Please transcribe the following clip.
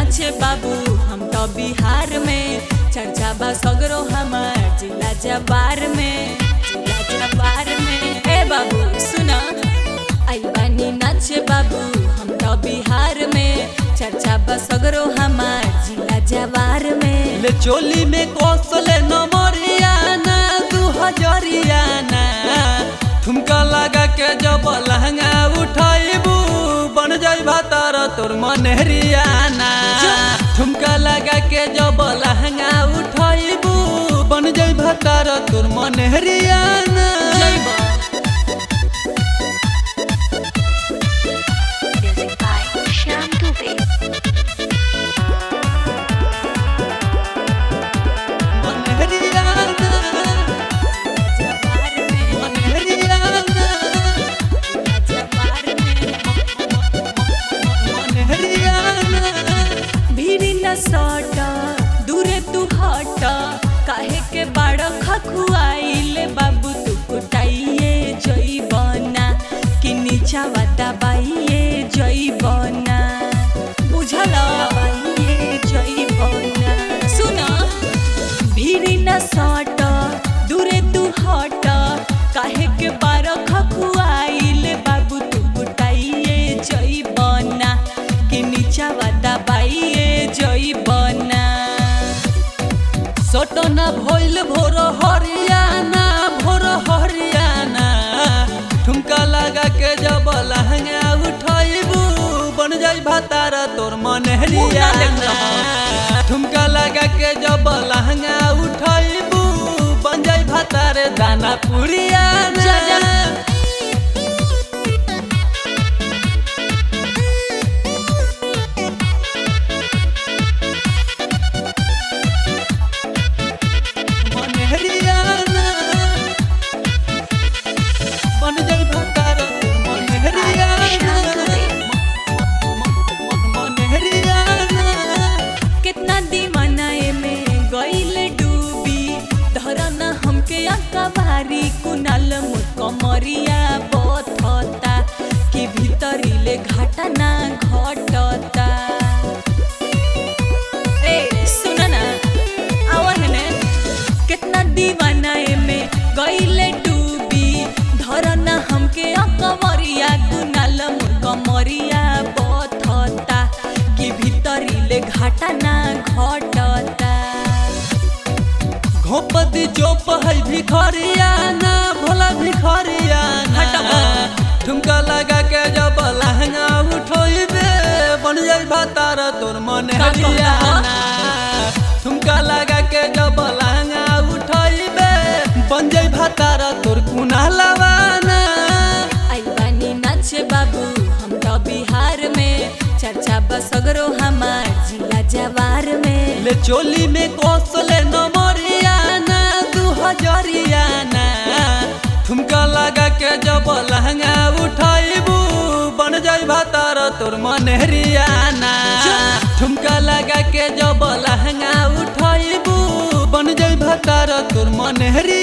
नाचे बाबू हम तो बिहार में चर्चा बा सगरो हमार जिला जवार में जिला जवार में ए बाबू सुना आई बानी नाचे बाबू हम तो बिहार में चर्चा बा सगरो हमार जिला जवार में ले चोली में कौशले नमरियाना दू हजरियाना ठुमका लगा के जब लहंगा उठाइबू बन जाई भातार तोर मनहरियाना ठुमका लगा के जब लहंगा उठाइबू बन जाई भातार तोर मनहरियाना जइबा Music by Shyam Dubey. मनहरियाना जवार में मनहरियाना जवार में मनहरियाना भीड़ न सट दूरे तू हट काहे के बाड़ खखुआइले बाबू तू कुटाइए जइबना कि नीचा वाता बाइए जइबना बुझल बाइए जइबना सुन भीड़ न सट दूरे तू हट काहे के बाड़ खखुआइले बाबू तू कुटाइए जइबना कि नीचा वाता बाइए जइबना सटना भइल भोर हरियाना भोर हरियाना ठुमका लगा के जब लहंगा उठाइबू बन जाई भातार तोर मनहरियाना ठुमका लगा के जब लहंगा उठाइबू बन जाई भातार दाना पुरियाना जा, जा। मनहरियाना बन जाई भातार तोर मनहरियाना मनहरियाना कितना दीवाना में गईल डूबी धरन हमके अकबारी कुनाल मुकमरिया बथता कि भीतरीले घाटा ना घटता ए सुन ना आवन ने कितना दीवाना में गईले डूबी धरना हमके अकमरिया कुनाल मुकमरिया बथता कि भीतरीले घाटा ना घटता घोपदी चोप है भिखरियाना भोला भिखरियाना हटबा। ठुमका लगा के जब लहंगा उठोइबे बन जाई भातार तोर मन का कहला? हरियाना ठुमका लगा के जब लहंगा उठोइबे बन जाई भातार तोर कुना लवाना आई बानी नाचे बाबू हम तो बिहार में चर्चा बसगरो हमार जिला जवार में ले चोली में कौशले नमरियाना दू हजरियाना ठुमका लगा के जब लहंगा उठाइबू बन जाई भातार तोर मनहरियाना ठुमका लगा के जब लहंगा उठाइबू बन जाई भातार तोर मनहरियाना